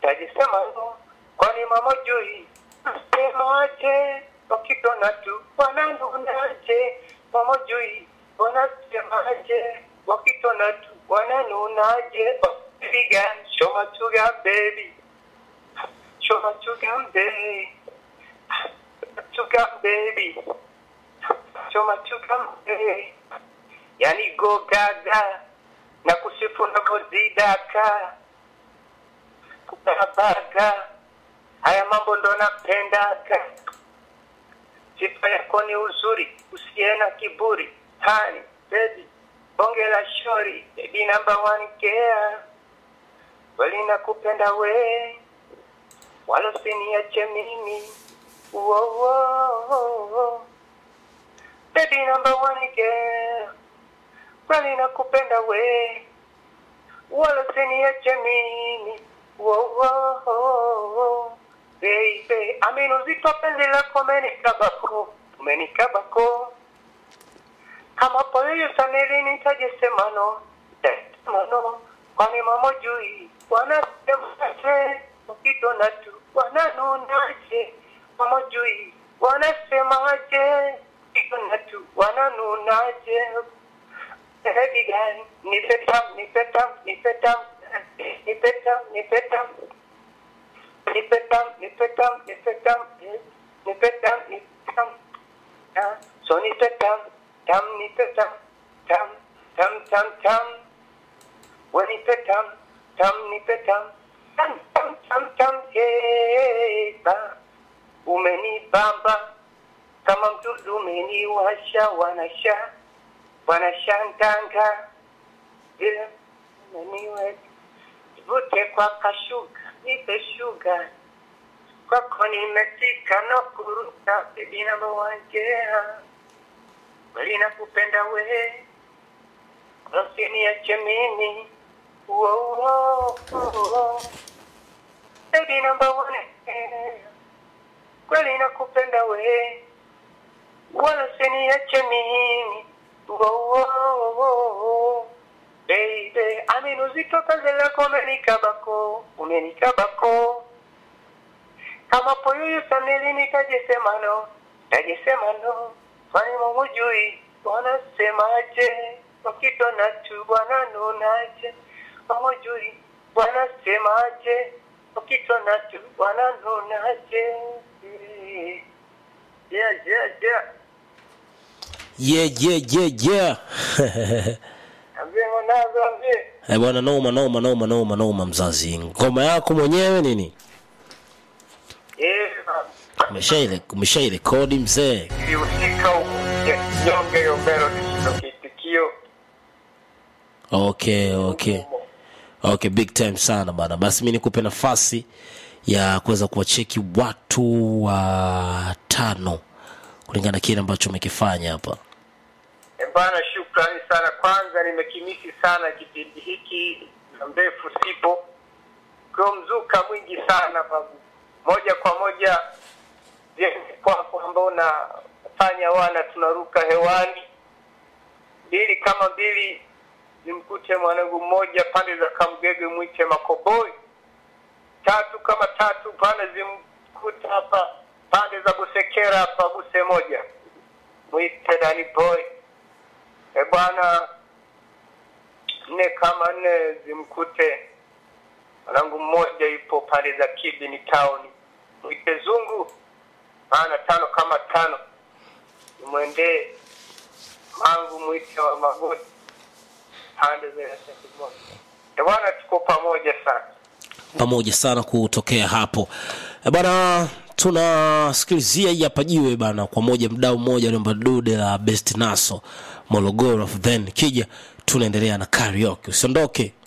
tajisema no kwani mama jui semaje wakitona tu wananunaje mama jui wanasemaje wakitona tu wananunaje piga show my sugar baby show my sugar baby sugar baby show my sugar baby yani go gaga na kusifu na kuzidaka kubabaga haya mambo ndo napendaga sifa yako ni uzuri usiye na kiburi hani baby bonge la shori baby number one care kweli nakupenda we wala usiniache mimi Whoa, whoa, whoa. baby number one care kweli nakupenda we wala usiniache mimi Whoa, whoa, whoa. baby amini uzito penzi lako umenikabako umenikabako kama polio sanili nitajisema no Sema no kwani mama jui wanasemaje ukitona tu wananunaje mama jui wanasemaje ukitona tu wananunaje Baby girl, nipe tam, nipe tam, nipe tam, nipe tam, nipe tam. Nipe tam, nipe tam, nipe tam, nipe tam, nipe tam. Ah, So nipe tam, tam, nipe tam, tam, tam, tam, tam. We nipe tam, tam, nipe tam, tam, tam, tam, tam, yeah, ba. Umenibamba kama mdudu umeniwasha wanasha wanashanganga vile umeniwe vute kwa kashuga nipe shuga kwako nimefika no kuruka bebi namba wangea kweli nakupenda we usiniache mimi Whoa, whoa, whoa. Baby number one kweli nakupenda we wala usiniache mimi Whoa, whoa, whoa. Baby, amin uzito kazi lako umenikabako umenikabako kama poyoyo sanili nitajisema no tajisema no kwani mamujui wanasemaje wakitona tu bwana nunaje mamujui wanasemaje wakitona tu bwana nunaje yeah, yeah, yeah. yeah, yeah, yeah, yeah. Ambie mwanangu, ambie. Eh, bwana noma noma noma noma noma mzazi ngoma yako mwenyewe nini Eh, umeshaile umeshairekodi mzee ilihusika huku nyonge hiyo melody ndo kiitikio okay okay okay big time sana bana basi mi nikupe nafasi ya kuweza kuwacheki watu wa tano kulingana na kile ambacho umekifanya hapa Eh, bana shukrani sana kwanza nimekimisi sana kipindi hiki na mrefu sipo kwa mzuka mwingi sana babu moja kwa moja jeni kwako ambao unafanya wana tunaruka hewani mbili kama mbili zimkute mwanangu mmoja pande za kamgege mwite makoboi tatu kama tatu pande zimkute hapa pande za busekera hapa buse moja mwite dani boy e bwana nne kama nne zimkute mwanangu mmoja ipo pande za kibini town mwite zungu maana tano kama tano imwendee mangu mwite wa magoti pande za Yasekimoto. e bwana tuko pamoja sana pamoja sana kutokea hapo Eh, bana tunasikilizia hii hapa jiwe bana kwa moja mdau mmoja aliomba dude la best naso morogoro then kija tunaendelea na karaoke usiondoke